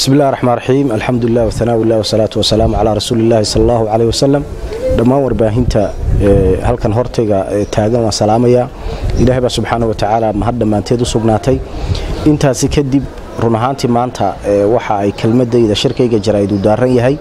bismi illahi raxmaan raxiim alxamdulilah wahanaa ilah wasalaatu wasalaamu calaa rasuuli illahi sala allahu caleyh wasalam dhammaan warbaahinta halkan hortayga taagan waan salaamayaa ilaahay baa subxaana wa tacaala mahad dhammaanteed u sugnaatay intaasi kadib run ahaantii maanta waxa ay kelmadayda shirkayga jaraa'id u daaran yahay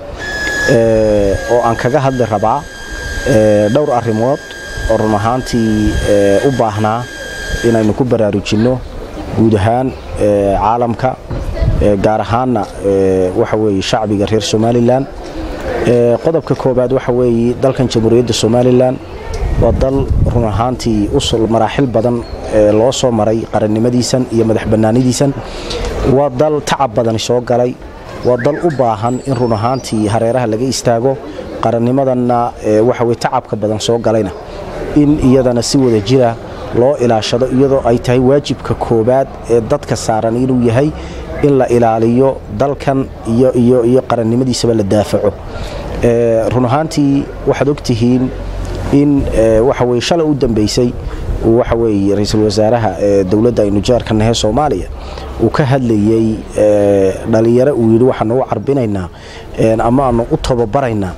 oo aan kaga hadli rabaa dhowr arrimood oo run ahaantii u baahnaa inaynu ku baraarujinno guud ahaan caalamka gaar ahaanna waxa weeye shacbiga reer somalilan qodobka koobaad waxa weeye dalkan jamhuuriyadda somalilan waa dal run ahaantii usul maraaxil badan loo soo maray qarannimadiisan iyo madax bannaanidiisan waa dal tacab badani soo galay waa dal u baahan in run ahaantii hareeraha laga istaago qarannimadanna waxa weye tacabka badan soo galayna in iyadana si wada jira loo ilaashado iyadoo ay tahay waajibka koobaad ee dadka saaran inuu yahay in la ilaaliyo dalkan iyo qarannimadiisaba la daafaco run ahaantii waxaad ogtihiin in waxaweye shalay u dambeysay waxa weeye ra-iisul wasaaraha dowladda aynu jaarka nahe soomaaliya uu ka hadlayey dhalinyaro uu yidhi waxaanu u carbinaynaa ama aanu u tababaraynaa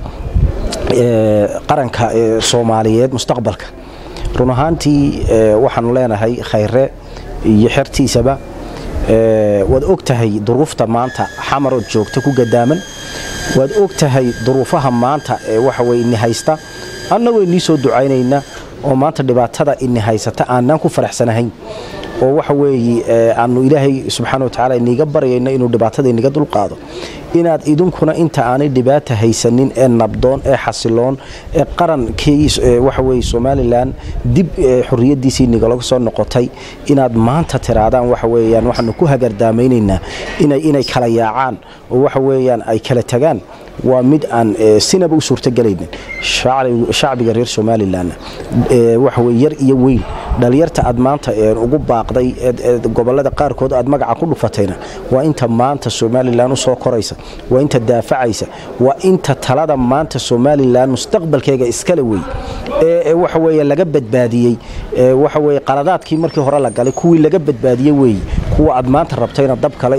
qaranka soomaaliyeed mustaqbalka run ahaantii waxaanu leenahay khayre iyo xertiisaba waad og tahay duruufta maanta xamarood joogta ku gadaaman waad og tahay duruufaha maanta ee waxaweye ini haysta annagoo inii soo ducaynayna oo maanta dhibaatada ini haysata aanaan ku faraxsanahayn oo waxa weeye aanu ilaahay subxaana watacaala iniga baryayno inuu dhibaatada iniga dulqaado inaad idinkuna inta aanay dhibaata haysanin ee nabdoon ee xasiloon ee qarankii waxaweye somalilan dib xorriyaddiisii nigalaga soo noqotay inaad maanta tiraadaan waxa weyaan waxaanu ku hagardaameynaynaa inay kala yaacaan oo waxa weyaan ay kala tagaan waa mid aan sinaba u suurtogelaynin shacbiga reer somalilan waxaweye yar iyo weyn dhalinyarta aad maanta ugu baaqday gobolada qaarkood aad magaca ku dhufatayna waa inta maanta somalilan u soo koraysa waa inta daafacaysa waa inta talada maanta somalilan mustaqbalkeega iskale wey ee waxaweye laga badbaadiyey waxaweye qaladaadkii markii hore la galay kuwii laga badbaadiyey weeye kuwa aad maanta rabto inaad dab kale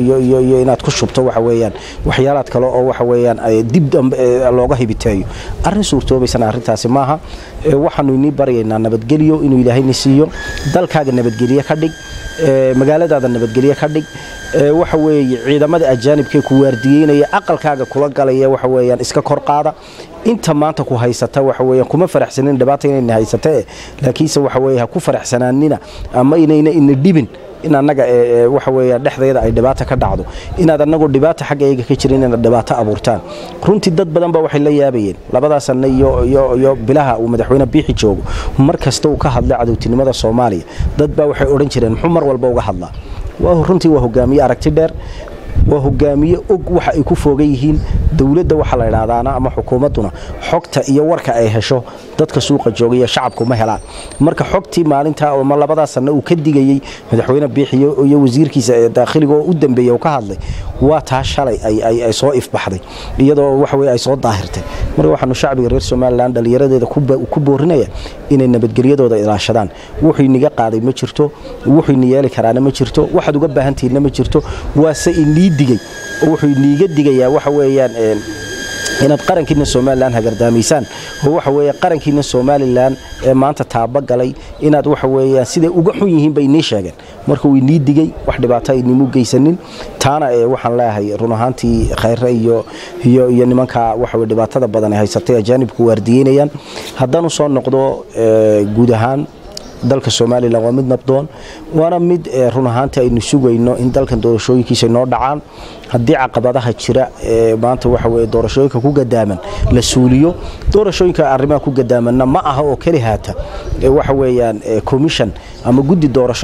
iyo inaad ku shubto waxa weyaan waxyaalaad kale oo waxa weyaan dib looga hibiteeyo arrin suurtoobaysana arrintaasi maaha waxaanu inii baryaynaa nabadgelyo inuu ilaahayni siiyo dalkaaga nabadgelye ka dhig magaaladaada nabadgelye ka dhig waxa weeye ciidamada ajaanibkee ku waardiyeynaya aqalkaaga kula galaya waxa weyaan iska kor qaada inta maanta ku haysata waxa weyaan kuma faraxsanin dhibaata inayna haysatee laakiinse waxa weye ha ku faraxsanaanina ama inayna ina dhibin in annaga waxa weya dhexdeeda ay dhibaata ka dhacdo inaad annagoo dhibaata xaggayga ka jirin inaad dhibaato abuurtaan runtii dad badan ba waxay la yaabayeen labadaa sanno iyo bilaha uu madaxweyne biixi joogo mar kasta uu ka hadlay cadowtinimada soomaaliya dad baa waxay odhan jireen muxuu mar walba uga hadlaa runtii waa hogaamiye aragti dheer waa hogaamiye og waxa ay ku foogan yihiin dowladda waxa la idhaahdaana ama xukuumadduna xogta iyo warka ay hesho dadka suuqa joogaiyo shacabku ma helaan marka xogtii maalintaa ama labadaa sanno uu ka digayey madaxweyne biixiyo iyo wasiirkiisa ee daakhiliga oo u dambeeya uu ka hadlay waa taa shalay ay soo ifbaxday iyadoo waxaweye ay soo daahirtay marka waxaanu shacbiga reer somalilan dhallinyaradeeda ku boorinaya inay nabadgelyadooda ilaashadaan wuxuu iniga qaaday ma jirto wuxuu ini yeeli karaana ma jirto waxaad uga baahantihiinna ma jirto waase inii digay oo wuxuu iniiga digayaa waxa weeyaan inaad qarankiina somalilan hagardaamaysaan oo waxa weye qarankiina somalilan ee maanta taaba galay inaad waxa weyaan siday uga xun yihiin bay inii sheegeen marka uu inii digay wax dhibaato aynimu geysanin taana waxaan leeyahay run ahaantii khayre iyo nimanka waxawe dhibaatada badan ay haysatay ajaanibku waardiyeynayaan haddaan u soo noqdo guud ahaan dalka somalilan waa mid nabdoon waana mid run ahaantii aynu sugayno in dalkan doorashooyinkiisa noo dhacaan haddii caqabadaha jira ee maanta waxa weye doorashooyinka ku gadaaman la suuliyo doorashooyinka arrimaha ku gadaamanna ma aha oo keli haata waxa weeyaan commission ama guddi doorasho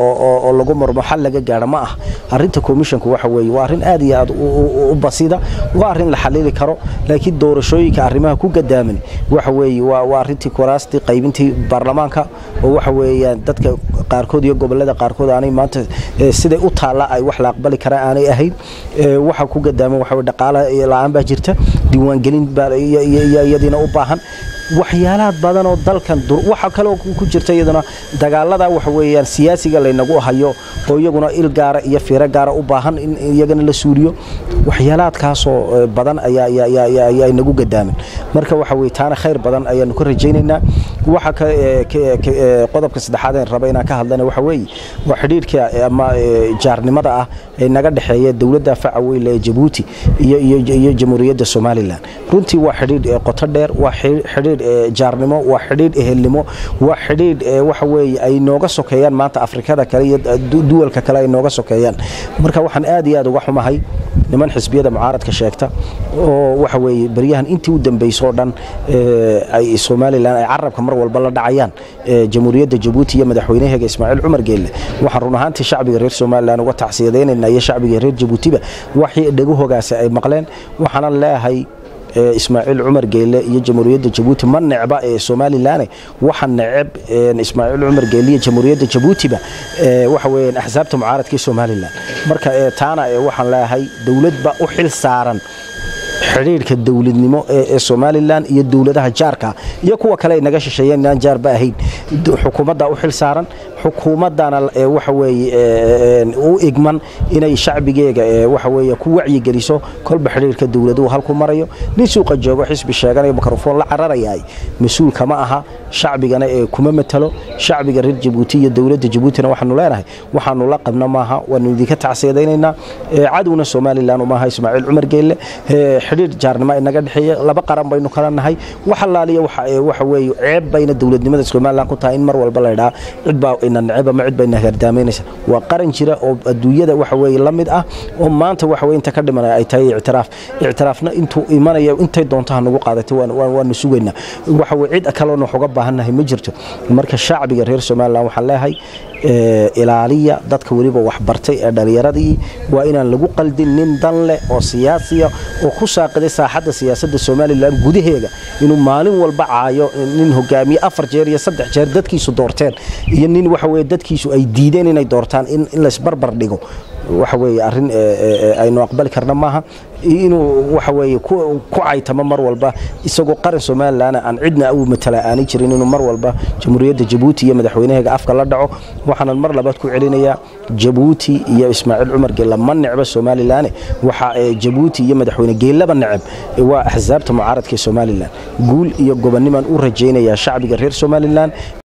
oo lagu marmo xal laga gaaro ma ah arinta commissionku waxa weye waa arrin aad iyo aad u basida waa arrin la xalili karo laakiin doorashooyinka arrimaha ku gadaaman waxa weye waa arrintii kuraastii qaybintii baarlamaanka oo waxa weeyaan dadka qaarkood iyo gobolada qaarkood aanay maanta siday u taalla ay wax la aqbali karaan aanay ahayn waxa ku gadaaman waxa dhaqaale la-aan baa jirta diiwaangelin iyadiina u baahan waxyaalaha badan oo dalkan waxa kaloo ku jirta iyaduna dagaalada waxa weeyaan siyaasiga laynagu hayo oo iyaguna il gaara iyo fiiro gaara u baahan in iyagana la suuriyo waxyaalaadkaasoo badan ayaa inagu gadaamin marka waxa weye taana khayr badan ayaanu ka rajaynaynaa waxa qodobka saddexaad een raba inaan ka hadlana waxa weeye waa xidhiidhka ama jaarnimada ah ee naga dhexeeya dowladda faca weyle ee jabuuti iyo jamhuuriyadda somalilan runtii waa xidhiidh qoto dheer waa xidhiidh jaarnimo waa xidhiidh ehelnimo waa xidhiidh waxa weeye ay nooga sokeeyaan maanta afrikada kale iyo duwalka kale ay nooga sokeeyaan marka waxaan aad iyo aad uga xumahay niman xisbiyada mucaaradka sheegta oo waxa weeye beryahan intii u dambayso oo dhan ay somalilan ay carabka mar walba la dhacayaan jamhuuriyadda jabuuti iyo madaxweynaheega ismaaciil cumar geelle waxaan run ahaantii shacbiga reer somalilan uga tacsiyadaynayna iyo shacbiga reer jabuutiba waxii dhagahogaasi ay maqleen waxaanan leeyahay ismaaciil cumar geyle iyo jamhuuriyadda jabuuti ma necba ee somalilan waxa neceb ismaaciil cumar geyle iyo jamhuuriyadda jabuutiba waxa weeyaan axsaabta mucaaradka ee somalilan marka taana waxaan leeyahay dowladba u xil saaran xidhiidhka dowladnimo ee somalilan iyo dowladaha jaarka iyo kuwa kale ay naga shisheeyeen inaan jaarba ahayn xukuumadda u xil saaran xukuumaddana waxa weeye u igman inay shacbigeega waxa weeye ku wacyigeliso kolba xidhiidhka dowladuhu halku marayo nin suuqa joogo xisbi sheeganayo mikrofoon la cararayaay mas-uul kama aha shacbigana ee kuma matalo shacbiga reer jabuuti iyo dowladda jabuutina waxaanu leenahay waxaanu la qabna maaha waanu idinka tacsiyadaynaynaa cadowna somalilan maaha ismaaciil cumar geelle xidhiidh jaarnimo inaga dhexeeya laba qaran baynu kala nahay wax allaaliya waxa weeye ceeb bayna dowladnimada somalilan ku tahay in mar walba la idhaa cidbaa ina neceb ama cid bayna gardaamaynaysa waa qaran jira oo adduunyada waxa weeye la mid ah oo maanta waxa weye inta ka dhimanaya ay tahay ictiraaf ictiraafna intuu imanaya intay doonto ha nagu qaadatay waanu sugaynaa waxa weye cid kaloona wax uga baahannahay ma jirto marka shacbiga reer somalilan waxaan leeyahay ilaaliya dadka weliba waxbartay ee dhallinyaradii waa inaan lagu qaldin nin dan leh oo siyaasiya oo ku saaqiday saaxadda siyaasadda somalilan gudaheega inuu maalin walba caayo nin hogaamiye afar jeer iyo saddex jeer dadkiisu doorteen iyo nin waxa weye dadkiisu ay diideen inay doortaan in laysbarbar dhigo waxa weeye arrin aynu aqbali karna maaha inuu waxa weeye ku caytamo mar walba isagoo qaran somalilan aan cidna u matala aanay jirin inuu mar walba jamhuuriyadda jabuuti iyo madaxweynaheega afka la dhaco waxaanan mar labaad ku celinayaa jabuuti iyo ismaaciil cumar geella ma necba somalilan waxa jabuuti iyo madaxweyne geellaba neceb waa axsaabta mucaaradka ee somalilan guul iyo gobonnimaan u rajaynayaa shacbiga reer somalilan